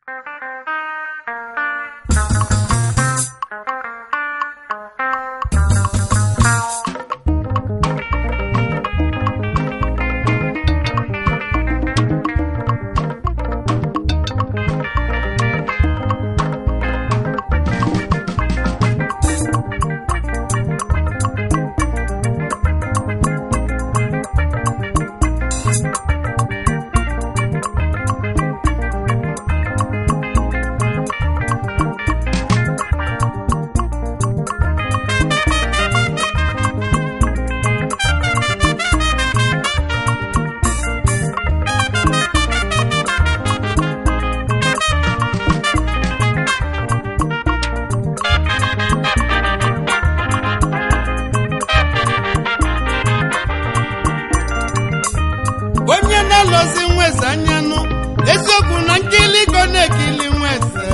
onye na-alọzi nweze anyanụ eziokwu na nkiligo na-ekili nweze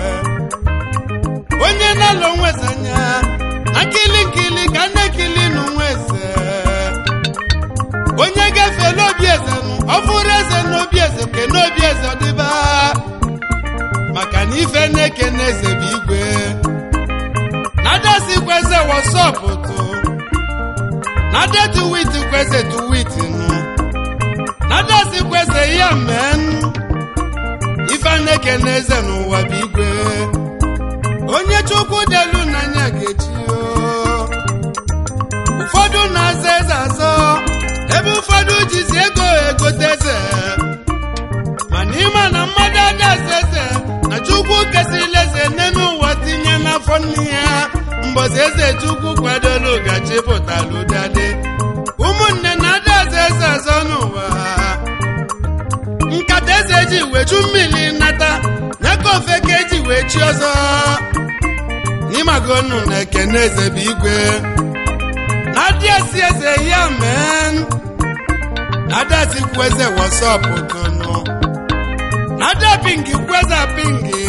onye na-alọ nweze anya na nkili nkili ka na-ekili nụ nweze onye gafere obi eze nụ ọfụrụ eze n'obi eze ke n'obi eze ọdịba maka na ife na-eke na eze bụ igwe na-adasikwa eze wọsọpụtụ na-adetuwiti kweze tuwiti nụ nadasi kwese ya men ife na-eke n'eze n'ụwa bụ igwe onye chukwu delu n'anya ga-echi o. ụfọdụ na-aza eze azọ ebe ụfọdụ jizi ego egote eze mana ịma na mmadụ adaza eze na chukwu kesịrị eze nne n'ụwa tinye n'afọ nne ya mbọzi eze chukwu kwadolu gachi pụtara ụdadị ụmụnne na adaza eze azọ n'ụwa nkata eze ji weju mmiri nata ya ka ofe ka eji wee chi ọzọ n'ịmagonu na ekene eze bụ igwe na adị esi eze ya men na adasi kwu eze wọsọpụ tụnụ na ada pingi kwu eze pingi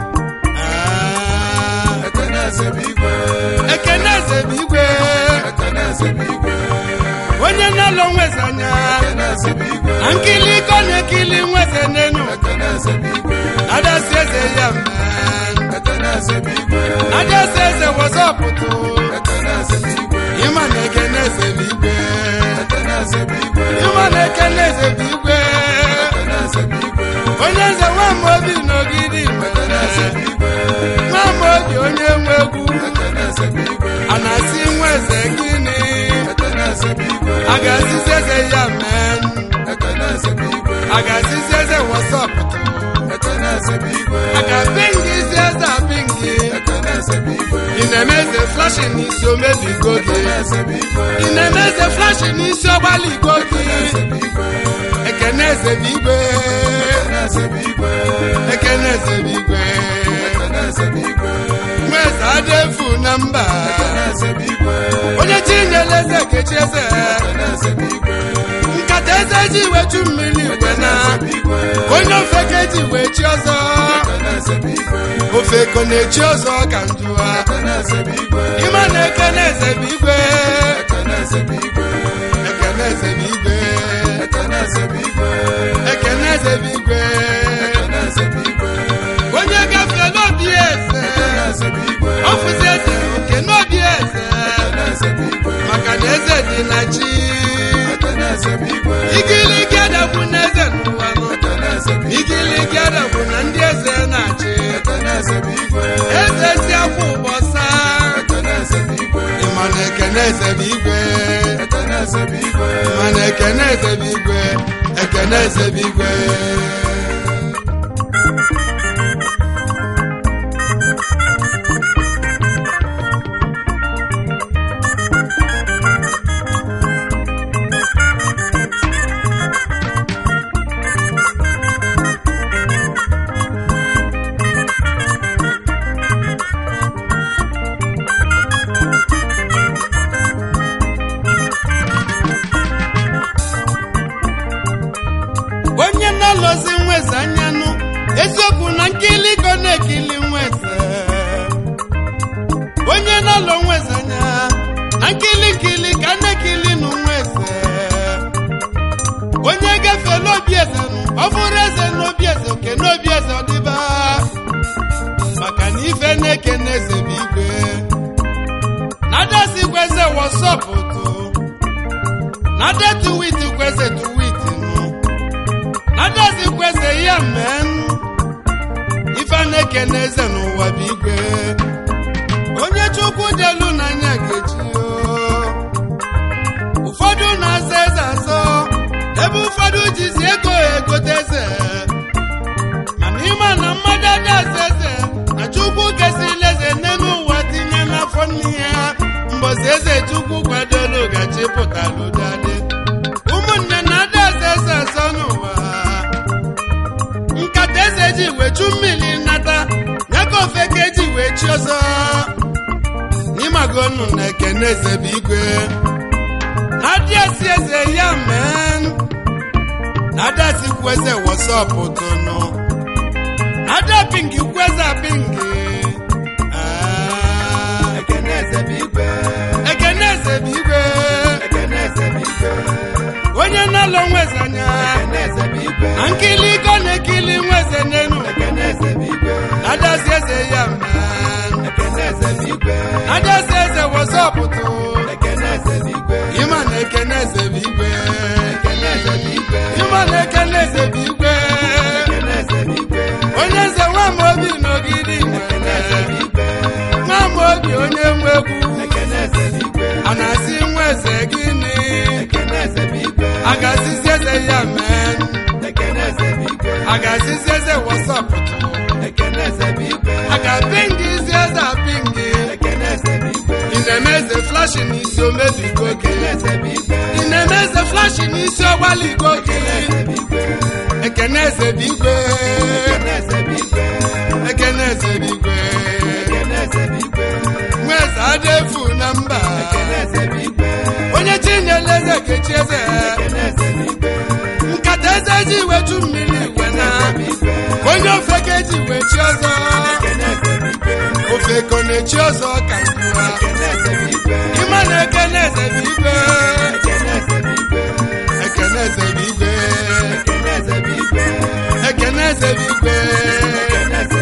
Ah, Ekene eze bụ igwe. ekene eze bụ igwe Ekene eze bụ igwe. onye na-alụ nweze anya Ekene eze bụ igwe. na nkili iko na-ekili nweze n'enu Ekene eze bụ igwe. adasi eze ya men Ekene eze bụ igwe. adasi eze wọsọpụtụ Ekene eze bụ igwe. ịma na ekene eze bụ igwe Ekene eze bụ igwe. ịma na ekene eze bụ igwe Ekene eze bụ igwe. onye nze nwamba obi n'ogidi Ekene eze bụ igwe. nwamba obi onye nwe egwu Ekene eze bụ igwe. a na-asị nwa eze gịnị Ekene eze bụ igwe. a ga-asịzi eze ya men Ekene eze bụ igwe. a ga-asịzi eze wọsọpụtụ Ekene eze bụ igwe. a ga-apịngị isi eze apịngị Ekene eze bụ igwe. ị na-eme eze flashi n'isi omebigo gị Ekene eze bụ igwe. ị na-eme eze flashi n'isi ọgbaligo gị Ekene eze bụ igwe. ekene eze bụ igwe Ekene eze bụ igwe. ekene eze bụ igwe Ekene eze bụ igwe. nwa eze adefu na mba Ekene eze bụ igwe. onye chinyere eze kechi eze Ekene eze bụ igwe. nkata eze ji wechu mmiri igwe na Ekene eze bụ igwe. onye ofe ka eji wee chi ọzọ Ekene eze bụ igwe. ofe ko na-echi ọzọ ka njụwa Ekene eze bụ igwe. ịma na ekene eze bụ igwe Ekene eze bụ igwe. ekene eze bụ igwe Ekene eze bụ igwe. ekene eze bụ igwe Ekene eze bụ igwe. onye gafee n'obi eze Ekene eze bụ igwe. ọfụzi eze oke n'obi eze Ekene eze bụ igwe. maka na eze dị na chi Ekene eze bụ igwe. igiligi adagbu na eze n'ụwa nọ Ekene eze bụ igwe. igiligi adagbu na ndị eze na-achị Ekene eze bụ igwe. eze si akwa ụbọsa Ekene eze bụ igwe. ịma na ekene eze bụ igwe Ekene eze bụ igwe. ịma na ekene eze bụ igwe ekene eze bụ igwe onye na-alọzi nweze anyanụ eziokwu na nkiligo na-ekili nweze onye na-alọ nweze anya na nkili nkili ka na-ekili nụ nweze onye gafee n'obi eze nụ ọ bụrụ eze n'obi eze oke n'obi eze ọdịba wọsọpụtụ na detu wit kwese tu wit nụ na dezi kwese ya men ife na-ekene eze n'ụwa bụ igwe onye chukwu delu n'anya ga-echi o. ụfọdụ na-aza eze azọ ebe ụfọdụ jizi ego egote eze mana ịma na mmadụ ada aza eze na chukwu kesịla eze n'elu ụwa tinye n'afọ nne ya mbọsi eze chukwu kwadolu gachi pụtalụ dade ụmụnne na ada aza eze azọ n'ụwa nkata eze ji wechu mmiri nata ya ka ofe ka eji wee chi ọzọ n'ịmago nnu na ekene eze bụ igwe na-adịasị eze ya men na-adasị kweze wọsọpụ tụnụ na-ada pingi kweze pingi Ah, ekene eze bụ igwe ekene eze bụ igwe ekene eze bụ igwe onye na-alọ nweze anya ekene eze bụ igwe na nkili iko na-ekili nweze n'enu ekene eze bụ igwe na-adasị eze ya men ekene eze bụ igwe na-adasị eze wọsọpụ tụ ekene eze bụ igwe ịma na ekene eze bụ igwe ekene eze bụ igwe ịma na ekene eze bụ igwe ekene eze bụ igwe onye nze nwa m obi n'ogidi ekene eze bụ nwere igwe nwa m obi onye nwe egwu ekene eze bụ igwe a na-asị nwa eze gịnị ekene eze bụ igwe a ga-asịzi eze ya men ekene eze bụ igwe a ga-asịzi eze wasapụtụ ekene eze bụ igwe a ga-apịngị isi eze apịngị ekene eze bụ igwe ị na-eme eze flashi n'isi omebigo gị ekene eze bụ igwe ị na-eme eze flashi n'isi ọgbaligo gị ekene eze bụ igwe ekene eze bụ igwe ekene eze bụ igwe ekene eze bụ igwe ekene eze bụ igwe nwa eze ada efu na mba ekene eze bụ igwe onye chinyere eze kechi eze ekene eze bụ igwe nkata eze ji wechu mmiri igwe na igwe onye ofe ka eji wechi ọzọ ekene eze bụ igwe ofe ko na-echi ọzọ ka ngwụwa ekene eze bụ igwe ịma na ekene eze bụ igwe ekene eze bụ igwe ekene eze bụ igwe ekene eze bụ igwe ekene eze bụ igwe ekene eze